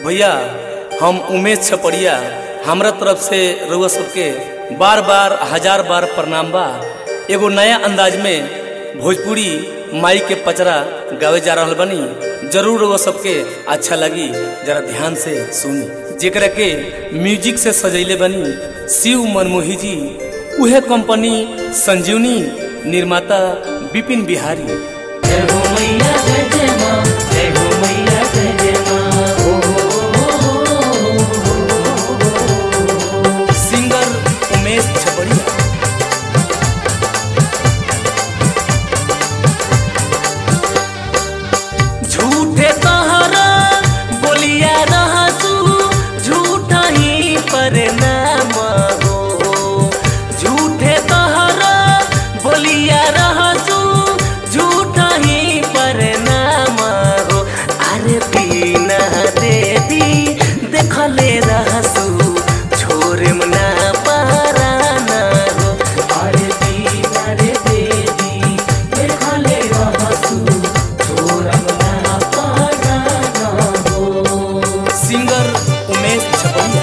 भैया हम उमेश छपड़िया हमरा तरफ से रउआ सबके बार बार हजार बार प्रणाम बा एगो नया अंदाज में भोजपुरी माई के पचरा गावे जा रहल बनी जरूर रउआ सबके अच्छा लगी जरा ध्यान से सुनी जेकरा के म्यूजिक से सजैले बनी शिव मनमोही जी उहे कंपनी संजीवनी निर्माता विपिन बिहारी जय हो मैया जय जय माँ जय हो मैया जय जय माँ ओ हो सिंगर उमेश छपड़िया झूठे तहरा बोलिया रहसू झूठा ही परिणाम हो झूठे तहरा बोलिया रहसू झूठा ही परिणाम हो अरे पीना देवी देखले रहसू छोरे मना पाराना हो अरे पीना रे देवी देखले रहसू छोरे मना पाराना हो सिंगर उमेश छपड़िया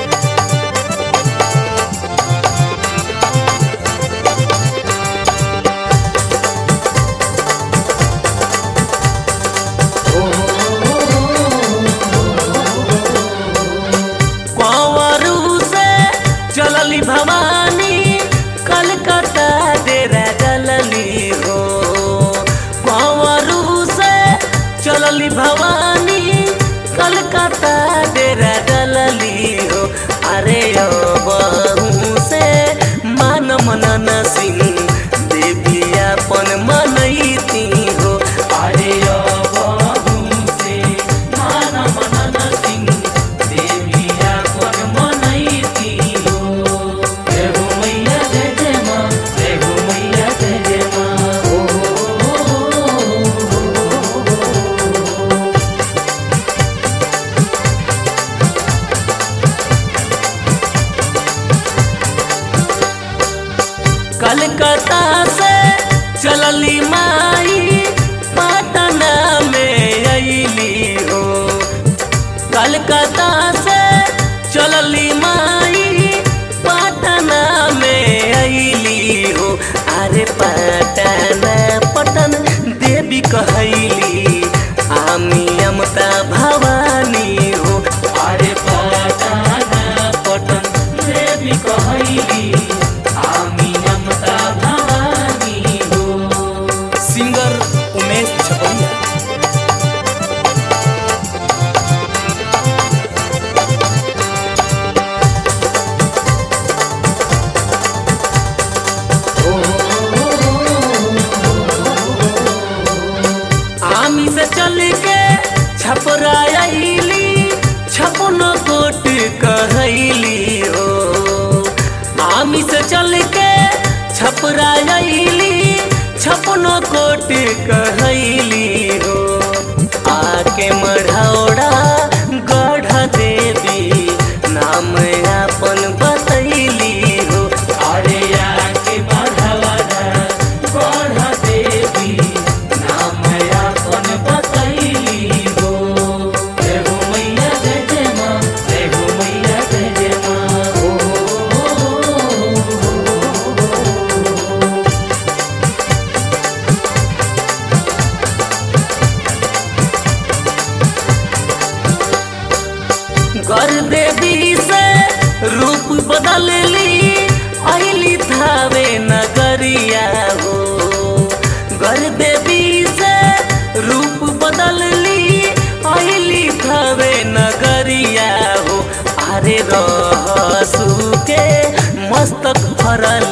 कंवरू से चलली भवानी कलकत्ता डेरा डलली हो कंवरू से चलली भवानी कलकत्ता डेरा डलली हो अरे ओ बहू से मान मनन सिंह देवी अपन मनैती हो अरे ओ बहू से मान मनन सिंह देवी अपन मनैती हो जय हो मैया जय जय माँ जय हो मैया जय जय माँ ओ कलकत्ता से चलली माई पटना में अली हो कलकत्ता से चलली माई पटना में अली हो अरे पटना पटन देवी कहली आमी अमता भवानी हो अरे पटना पटन देवी कहली आमी अमता भवानी हो सिंगर उमेश छपड़िया आमी से चल के छपरायली छपन कोट कहली हो आमी से चल के छपरायली छपन कोट कहली हो आके मढ़ौड़ा गढ़ देवी नाम अपन बतैली हो अरे आके मढ़ौड़ा गढ़ देवी नाम अपन बतैली हो जय हो मैया जय जय माँ जय हो मैया जय जय माँ ओ कर देवी से रूप बदल ली अली थावे नगरिया हो कर देवी से रूप बदल ली अली थावे नगरिया हो अरे रहसू के मस्तक भरल